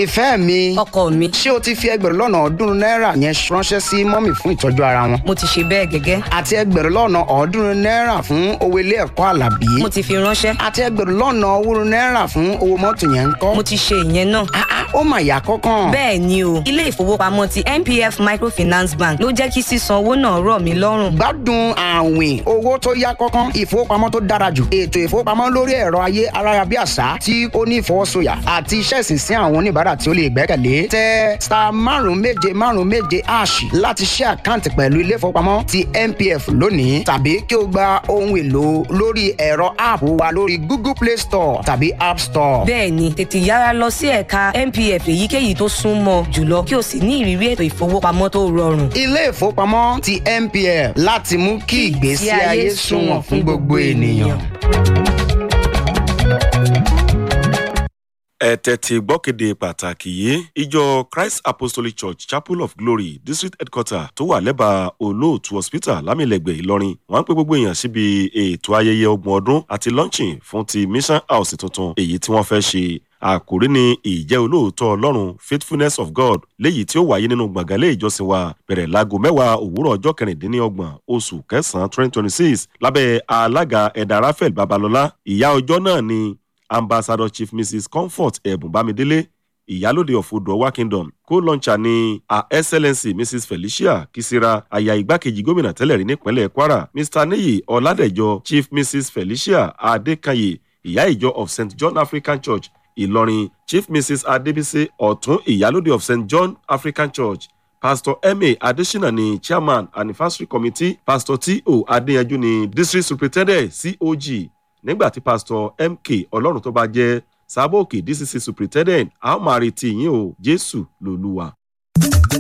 ìfẹ́ mi ọkọ mi ṣé o ti fi ẹgbẹ̀rún lọ́nà ọ̀ọ́dúnrún náírà yẹn ránṣẹ́ sí mọ́mì fún ìtọ́jú ara wọn mo ti ṣe bẹ́ẹ̀ gẹ́gẹ́ àti ẹgbẹ̀rún lọ́nà ọ̀ọ́dúnrún náírà fún owó ilé ẹ̀kọ́ àlàbí mo ti fi ránṣẹ́ àti ẹgbẹ̀rún lọ́nà owórun náírà fún owó mọ́tò yẹn ń kọ́ mo ti ṣe ìyẹn náà Ah, ah, ó mà yà kọ́kàn bẹ́ẹ̀ ni o ilé ìfowópamọ́ ti npf microfinance bank ló jẹ́ kí sísan owó náà rọ̀ mí lọ́rùn gbádùn àwìn owó tó yá kọ́kàn ìfowópamọ́ tó dára jù ètò ìfowópamọ́ lórí ẹ̀rọ ayé ayárabíàṣá tí ó ní ìfọwọ́sọyà àti iṣẹ́ ìsinsìn àwọn oníbàárà tí ó lè gbẹ́kẹ̀lé tẹ star márùn méje márùn méje ash láti ṣe àkáǹtì pẹ̀lú ilé ìfowópamọ́ ti npf lónìí tàbí kí o gba ohun èlò lórí ẹ̀rọ app wa lórí google play store tàbí app store. bẹ́ẹ̀ ni tètè yára lọ sí ẹ̀ka npf èyíkéyìí tó súnmọ́ jùlọ kí o sì ní ìrírí ètò ìfowópamọ́ tó rọrùn ilé ìfowópamọ́ ti npf láti mú kí ìgbésí ayé sunwọ̀n fún gbogbo ènìyàn. ẹ tẹ́tí gbọ́kéde pàtàkì yìí ìjọ christ apostolic church chapel of glory district headquarter tó wà lẹ́bàá olóòtú hospital lámìlẹ́gbẹ̀ẹ́ ìlọrin wọ́n ń pè gbogbo èèyàn síbi ètò ayẹyẹ ọgbọ̀n ọdún àti launching fún ti mission house tuntun èyí tí wọ́n fẹ́ ṣe àkòrí ni ìjẹ́ olóòótọ́ ọlọ́run faithfulness of god léyìí tí ó wáyé nínú gbọ̀ngànlé ìjọsìn wa bẹ̀rẹ̀ láago mẹ́wàá òwúrọ̀ ọjọ́ kẹrìndínlọ́gbọ̀n oṣù kẹsàn-án twenty twenty six lábẹ́ alága ẹ̀dà raphael babalọ́lá ìyá ọjọ́ náà ni ambassador chief mrs comfort ẹ̀bùn bámidélé ìyálòde of odò kingdom co-launcher ni her excellency mrs felicia kisira aya igbákejì gómìnà tẹ́lẹ̀ rí nípínlẹ̀ kwara mr niyi ọ̀làdẹ̀jọ chief mrs felicia adékanyè ìyá ìjọ of st john african church ìlọrin chief mrs adébísí ọ̀tún ìyálòde of st john african church pastor ma adesina ni chairman anniversary committee pastor t.o. adéyanjú ni district superintendent cog nígbà tí pastor mk ọlọ́run tó bá jẹ́ sábòkè dcc superintendent a ó máa retí yín o jésù lolúwa.